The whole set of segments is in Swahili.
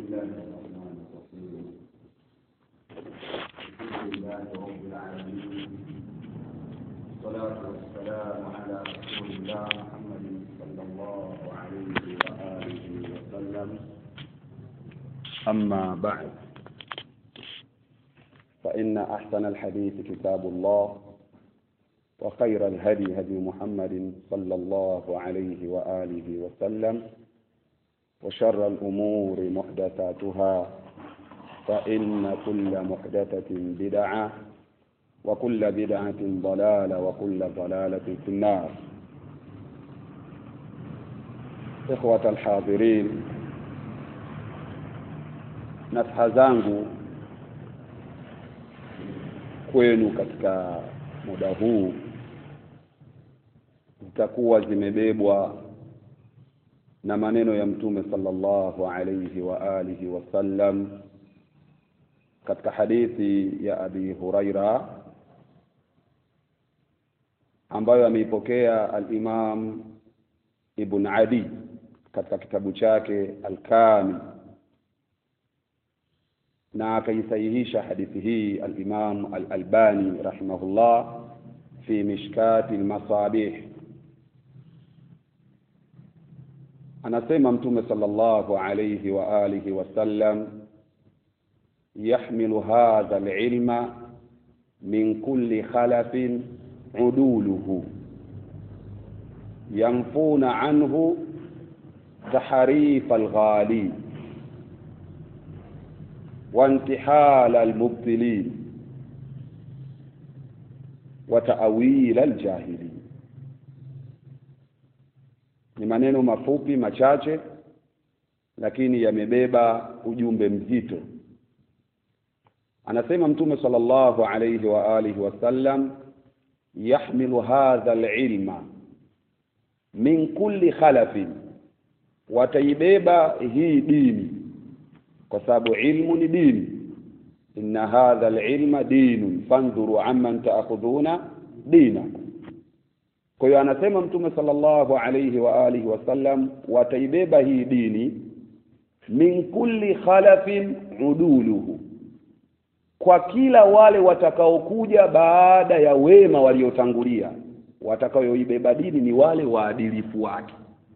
الله الرحمن الرحيم الحمد لله رب العالمين والصلاة والسلام على رسول الله محمد صلى الله عليه وآله وسلم أما بعد فإن أحسن الحديث كتاب الله وخير الهدي هدي محمد صلى الله عليه وآله وسلم وشر الأمور محدثاتها فإن كل محدثة بدعة وكل بدعة ضلالة وكل ضلالة في النار إخوة الحاضرين nasaha zangu kwenu katika muda huu zitakuwa zimebebwa na maneno ya mtume sallallahu alayhi wa alihi wasallam katika hadithi ya abi huraira ambayo ameipokea al-imam ibn adi katika kitabu chake al-kamil na akaisahihisha hadithi hii al-imam al-albani rahimahullah fi mishkati al-masabih anasema mtume sallallahu alayhi wa alihi wasallam yahmilu hadha alilma min kulli khalafin uduluhu yanfuna anhu tahrif alghali وانتحال المبطلين وتأويل الجاهلين ni maneno mafupi machache lakini yamebeba ujumbe mzito anasema mtume sallallahu alayhi wa alihi wasallam yahmilu hadha alilma min kulli khalafin wataibeba hii dini kwa sababu ilmu ni dini inna hadha alilma dinun fandhuru amman taakhudhuna dinakum kwa hiyo anasema mtume sallallahu alayhi wa alihi wasallam wataibeba hii dini min kulli khalafin uduluhu kwa kila wale watakaokuja baada ya wema waliotangulia watakaoibeba dini ni wale waadilifu wake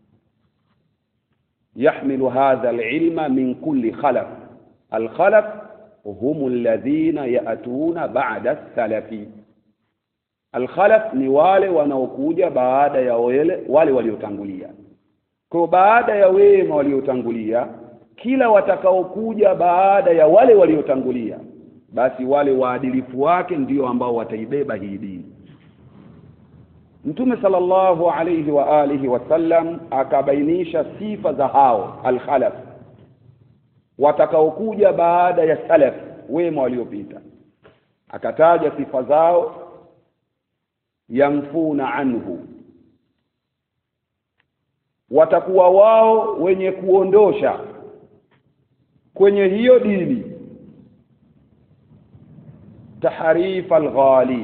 yahmilu hadha alilma min kulli khalaf alkhalaf hum alladhina yatuna ba'da salafi alkhalaf ni wale wanaokuja baada ya wale, wale waliotangulia kwa baada ya wema waliotangulia kila watakaokuja baada ya wale waliotangulia basi wale waadilifu wake ndio ambao wataibeba hii dini Mtume sallallahu alayhi wa alihi wasallam akabainisha sifa za hao alkhalaf watakaokuja baada ya salaf wema waliopita akataja sifa zao yamfuna anhu watakuwa wao wenye kuondosha kwenye hiyo dini taharifa alghali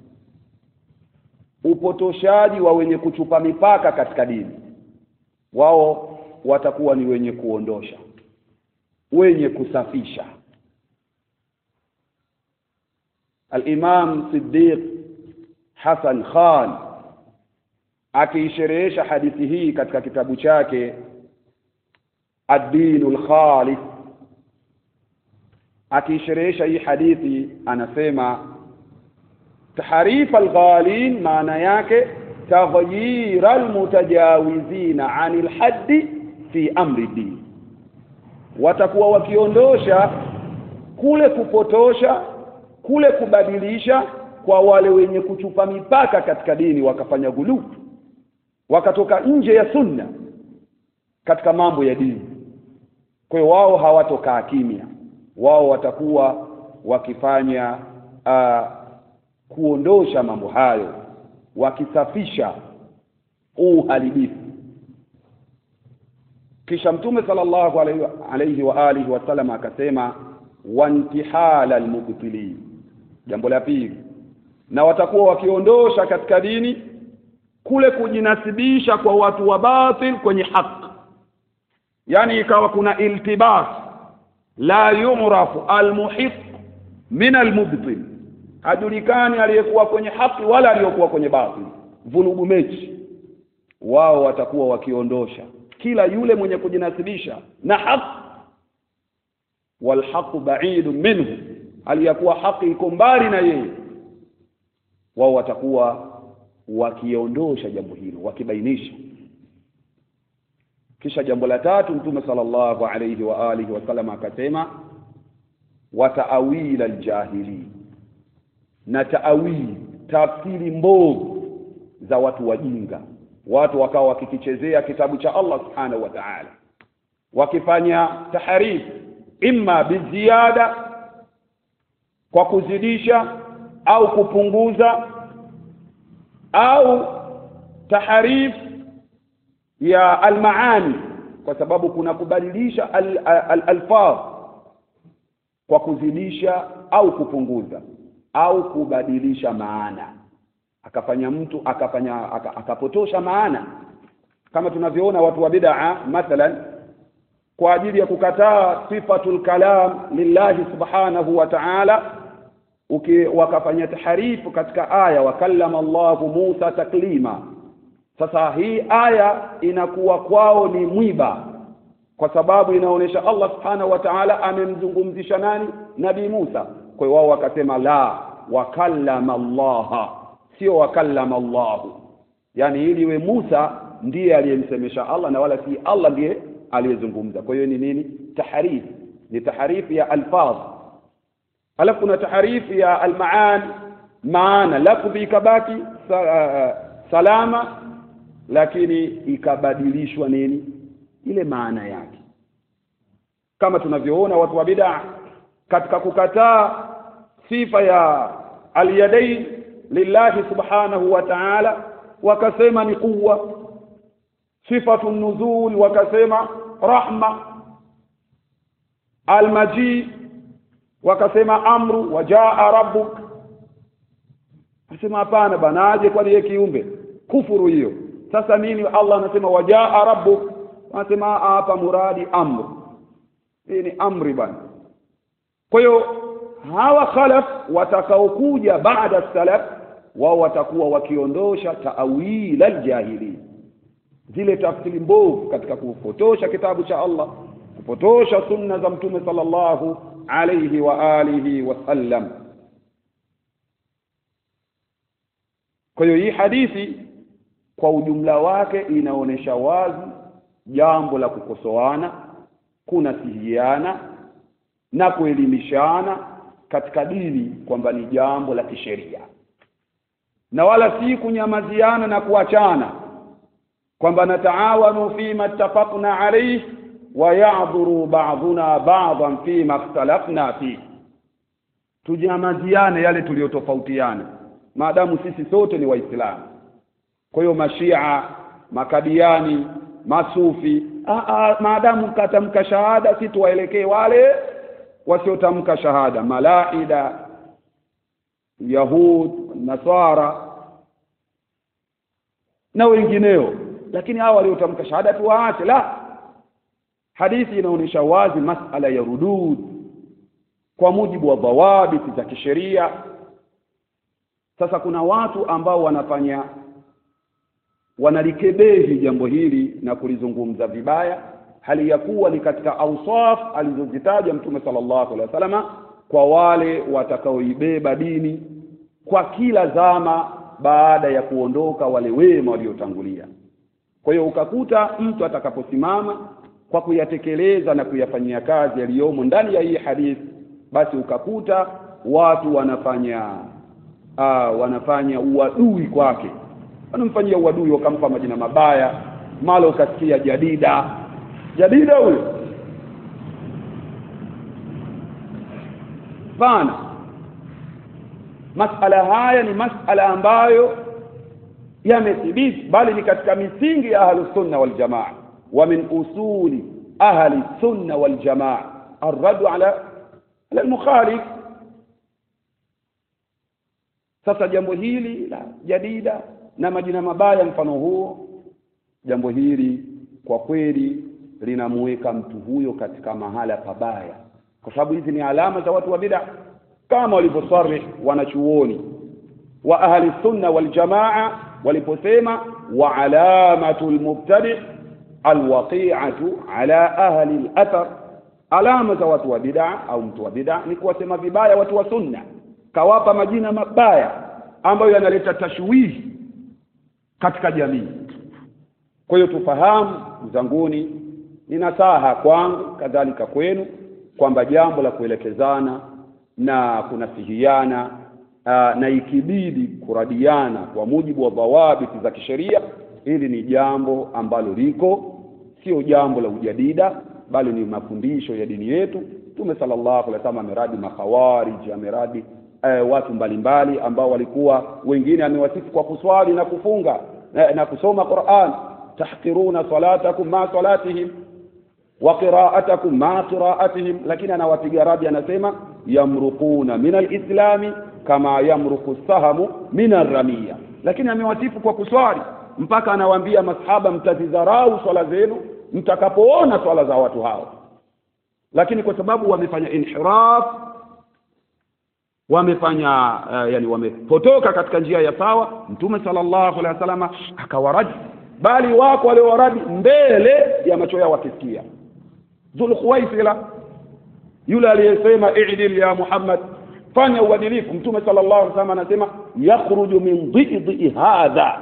upotoshaji wa wenye kuchupa mipaka katika dini wao watakuwa ni wenye kuondosha wenye kusafisha al-Imam Siddiq Hassan Khan akiisherehesha hadithi hii katika kitabu chake Ad-Dinul Khalis akiisherehesha hii hadithi anasema tahrif alghalin maana yake taghyir almutajawizina anil haddi fi amri din watakuwa wakiondosha kule kupotosha kule kubadilisha kwa wale wenye kuchupa mipaka katika dini wakafanya gulu wakatoka nje ya sunna katika mambo ya dini kwa hiyo wao hawatokaa kimya wao watakuwa wakifanya uh, kuondosha mambo hayo wakisafisha uharibifu kisha mtume sallallahu alayhi, alayhi wa alihi wasallam akasema wantihala almubtilin jambo la pili na watakuwa wakiondosha katika dini kule kujinasibisha kwa watu wa batil kwenye haki yani ikawa kuna iltibas la yurafu almuhiq min almubtil hajulikani aliyekuwa kwenye haki wala aliyekuwa kwenye batil vurugu mechi wao watakuwa wakiondosha kila yule mwenye kujinasibisha na haki walhaqu ba'idun minhu aliyakuwa haki iko mbali na yeye wao watakuwa wakiondosha jambo hilo wakibainisha kisha jambo la tatu mtume sallallahu alayhi wa alihi wasallam akasema wa ta'awil aljahili na ta'awil tafsiri mbovu za watu wajinga watu wakawa wakikichezea kitabu cha Allah subhanahu wa ta'ala wakifanya taharif imma biziada kwa kuzidisha au kupunguza au taharif ya almaani kwa sababu kuna kubadilisha alfadh al, al, kwa kuzidisha au kupunguza au kubadilisha maana akafanya mtu akafanya aka, akapotosha maana kama tunavyoona watu wa bid'a mathalan kwa ajili ya kukataa sifatul kalam lillahi subhanahu wa ta'ala uki wakafanya taharifu katika aya wakallama Allahu Musa taklima sasa hii aya inakuwa kwao ni mwiba kwa sababu inaonyesha Allah subhanahu wa ta'ala amemzungumzisha nani nabii Musa kwa hiyo wao wakasema la wakallama Allah sio wakallama Allah yani ili iwe Musa ndiye aliyemsemesha Allah na wala si Allah ndiye aliyezungumza kwa hiyo ni nini taharif ni taharif ya alfaz alafu kuna taharif ya almaan maana lafdhi ikabaki salama lakini ikabadilishwa nini ile maana yake kama tunavyoona watu wa bid'a katika kukataa sifa ya alyadain lillahi subhanahu wa ta'ala wakasema ni quwwa sifatu nuzul wakasema rahma almaji wakasema amru wajaa rabbuk asema hapana bana aje kwani yeye kiumbe kufuru hiyo sasa nini Allah anasema wajaa rabbuk anasema hapa muradi amru hii ni amri bana kwa hiyo hawa khalaf watakaokuja baada salaf wao watakuwa wakiondosha taawil aljahili zile tafsiri mbovu katika kupotosha kitabu cha Allah kupotosha sunna za mtume sallallahu alayhi wa alihi wasallam kwa hiyo hii hadithi kwa ujumla wake inaonyesha wazi jambo la kukosoana kunasihiana na kuelimishana katika dini kwamba ni jambo la kisheria na wala si kunyamaziana na kuachana kwamba nataawanu fima ittafaqna alayhi wa ya'dhuru ba'duna ba'dhan fima ikhtalafna fi tujamaziane yale tuliyotofautiana maadamu sisi sote ni waislamu kwa hiyo mashia makadiani masufi aa, maadamu katamka shahada si tuwaelekee wale wasiotamka shahada malaida yahud nasara na wengineo lakini hawa waliotamka shahada tuwaache la hadithi inaonyesha wazi masala ya rudud kwa mujibu wa dhawabiti za kisheria sasa kuna watu ambao wanafanya wanalikebehi jambo hili na kulizungumza vibaya hali ya kuwa ni katika ausaf alizozitaja mtume sallallahu alaihi wasallam kwa wale watakaoibeba dini kwa kila zama baada ya kuondoka wale wema waliotangulia kwa hiyo ukakuta mtu atakaposimama kwa kuyatekeleza na kuyafanyia kazi yaliyomo ndani ya hii hadithi basi ukakuta watu wanafanya aa, wanafanya uadui kwake wanamfanyia uadui wakampa majina mabaya mara ukasikia jadida jadida huyo pana masala haya ni masala ambayo yamethibiti bali ni katika misingi ya ahlu sunna wal jamaa wa min usuli ahli sunna wal jamaa arradu ala ala almukhalif sasa jambo hili la jadida na majina mabaya mfano huo jambo hili kwa kweli linamuweka mtu huyo katika mahala pabaya kwa sababu hizi ni alama za watu wa bid'a kama walivyosarih wanachuoni wa ahli sunna wal jamaa waliposema wa alamatu lmubtadi alwaqi'atu ala ahli al-athar alama za watu wa bid'a au mtu wa bid'a ni kuwasema vibaya watu wa sunna kawapa majina mabaya ambayo yanaleta tashwihi katika jamii kwa hiyo tufahamu zanguni ni nasaha kwangu kadhalika kwenu kwamba jambo la kuelekezana na kunasihiana aa, na ikibidi kuradiana kwa mujibu wa dhawabiti za kisheria hili ni jambo ambalo liko sio jambo la ujadida bali ni mafundisho ya dini yetu Mtume sallallahu alaihi wasallam ameradi makhawarij ameradi eh, watu mbalimbali ambao walikuwa wengine amewasifu kwa kuswali na kufunga na, na kusoma Qur'an tahqiruna salatakum ma salatihim wa qira'atakum ma qira'atihim lakini anawapiga radi anasema yamruquna min alislami kama yamruku sahamu min arramiya lakini amewasifu kwa kuswali mpaka anawaambia masahaba mtazidharau swala zenu mtakapoona swala za watu hao lakini kwa sababu wamefanya inhiraf wamefanya uh, yani wamepotoka katika njia ya sawa mtume sallallahu alaihi wasallam akawaradi bali wako waliowaradi mbele ya macho yao wakisikia dhulkhuwaisila yule aliyesema i'dil ya muhammad fanya uadilifu mtume sallallahu alaihi wasallam anasema yakhruju min dhidhi hadha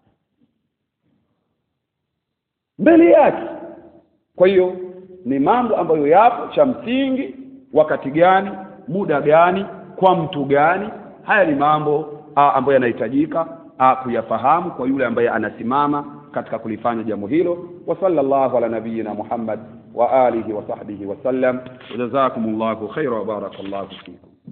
mbele yake kwa hiyo ni mambo ambayo yapo cha msingi wakati gani muda gani kwa mtu gani haya ni mambo a, ambayo yanahitajika kuyafahamu kwa yule ambaye anasimama katika kulifanya jambo hilo wa sallallahu ala nabiyina muhammad wa alihi wa sahbihi wasallam jazakumullahu khaira wa barakallahu fikum